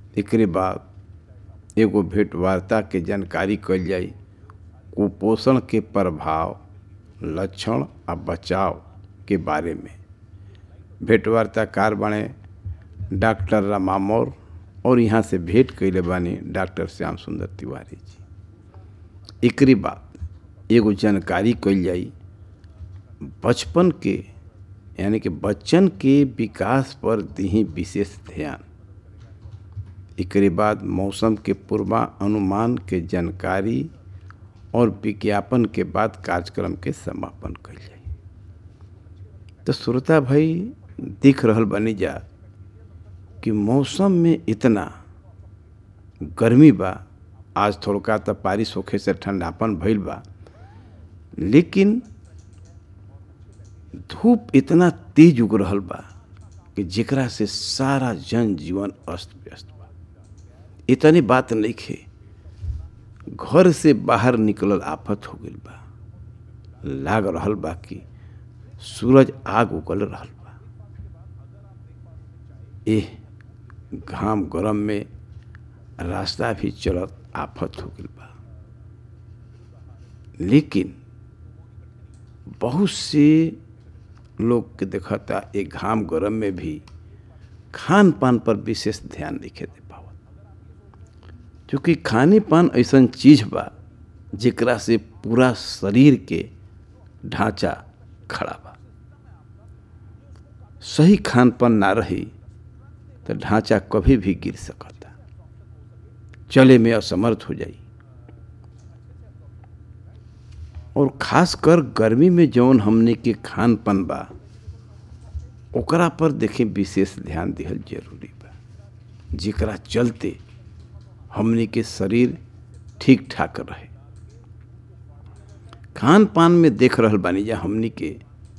एकरे बाद एगो भेंट वार्ता के जानकारी कल जाई कुपोषण के प्रभाव लक्षण आ बचाव के बारे में भेंट वार्ताकार बने डॉक्टर रमा मौर्य और यहाँ से भेंट कैले बानी डॉक्टर श्याम सुंदर तिवारी जी एकरी बाद एगो जानकारी कल जाई बचपन के यानी कि बच्चन के विकास पर दी विशेष ध्यान एकरे बाद मौसम के पूर्वानुमान के जानकारी और विज्ञापन के बाद कार्यक्रम के समापन कल जाई तो श्रोता भाई दिख रहल बनी जा कि मौसम में इतना गर्मी बा आज थोड़का तो बारिश होखे से ठंडापन भइल बा लेकिन धूप इतना तेज उग रहल बा कि जेकरा से सारा जनजीवन अस्त व्यस्त बा इतनी बात नहीं खे घर से बाहर निकलल आफत हो गई बा लाग रहल बा कि सूरज आग उगल रहल बा एह घाम गरम में रास्ता भी चलत आफत हो गई बा लेकिन बहुत से लोग के देखता एक घाम गरम में भी खान पान पर विशेष ध्यान नहीं दे पावत क्योंकि खाने पान ऐसा चीज बा जेकरा से पूरा शरीर के ढांचा खड़ा बा सही खान पान ना रही तो ढांचा कभी भी गिर सकता चले में असमर्थ हो जाई और खासकर गर्मी में जौन हमने के खान पान बा ओकरा पर देखें विशेष ध्यान दिहल जरूरी बा जेकरा चलते हमने के शरीर ठीक ठाक रहे खान पान में देख रहल बानी जा हमने के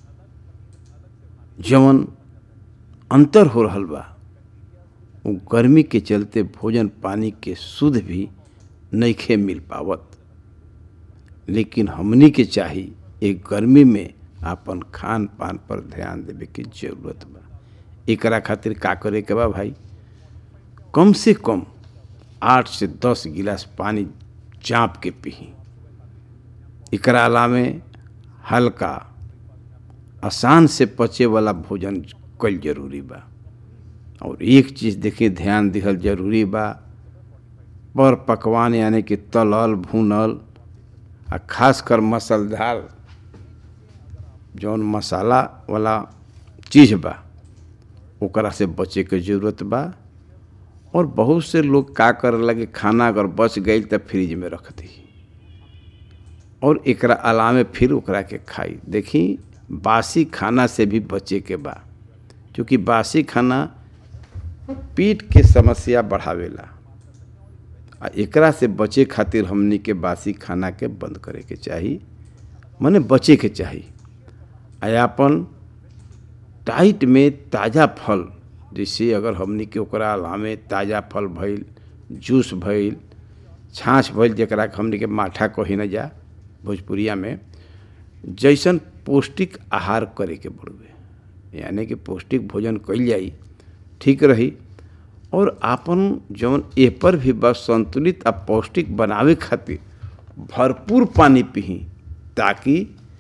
जवन अंतर हो रहल बा वो गर्मी के चलते भोजन पानी के शुद्ध भी नईखे मिल पावत लेकिन हमनी के चाही एक गर्मी में आपन खान पान पर ध्यान देवे के जरूरत बा एकरा खातिर का करे के बा भाई कम से कम आठ से दस गिलास पानी चाँप के पी एकरा अलावे हल्का आसान से पचे वाला भोजन कल जरूरी बा और एक चीज़ देखिए ध्यान दिहल जरूरी बा पर पकवान यानी कि तलल भूनल आ खासकर मसालेदार जौन मसाला वाला चीज़ बा ओकरा से बचे के जरूरत बा और बहुत से लोग का कर लगे खाना अगर बच गई तो फ्रिज में रख दी और एकरा अलावे फिर ओकरा के खाई देखी बासी खाना से भी बचे के बा क्योंकि बासी खाना पीठ के समस्या बढ़ावेला आ एकरा से बचे खातिर हमनी के बासी खाना के बंद करे के चाही मने बचे के चाही आ अपन टाइट में ताज़ा फल जैसे अगर हमनी के ओकरा अलावे ताज़ा फल भइल जूस भइल छाछ भइल जकरा के हमनी के माठा कही न जा भोजपुरिया में जैसन पौष्टिक आहार करे के पड़ुए यानी कि पौष्टिक भोजन कइल जाई ठीक रही और आपन जौन ए पर भी बस संतुलित आ पौष्टिक बनावे खातिर भरपूर पानी पी ताकि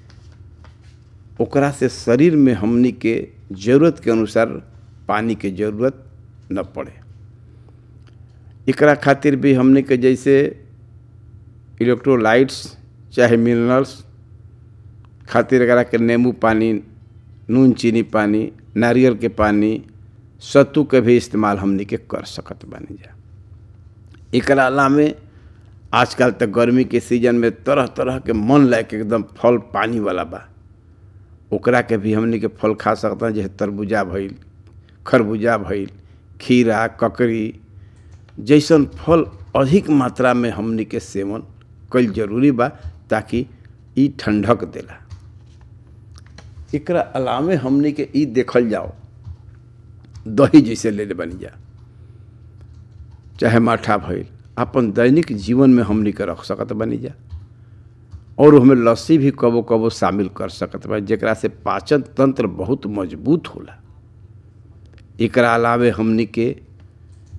ओकरा से शरीर में हमनी के जरूरत के अनुसार पानी के जरूरत न पड़े एकरा खातिर भी हमनी के जैसे इलेक्ट्रोलाइट्स चाहे मिनरल्स खातिर एकरा के नींबू पानी नून चीनी पानी नारियल के पानी सत्तू के भी इस्तेमाल हमनी के कर सकत बानी जा एकरा अलावे आजकल तक गर्मी के सीजन में तरह तरह के मन लायक एकदम फल पानी वाला बा ओकरा के भी हमनी के फल खा सकता जैसे तरबूजा भइल खरबूजा भइल खीरा ककड़ी जैसन फल अधिक मात्रा में हमनी के सेवन कईल जरूरी बा ताकि ई ठंडक देला एकरा अलावे हमनी के ई देखल जाओ दही जैसे ले ले बनी जा चाहे माठा भइल अपन दैनिक जीवन में हमनी के रख सकत बनी जा और हमें लस्सी भी कबो कबो शामिल कर सकत बा जेकरा से पाचन तंत्र बहुत मजबूत होला एकरा अलावे हमनी के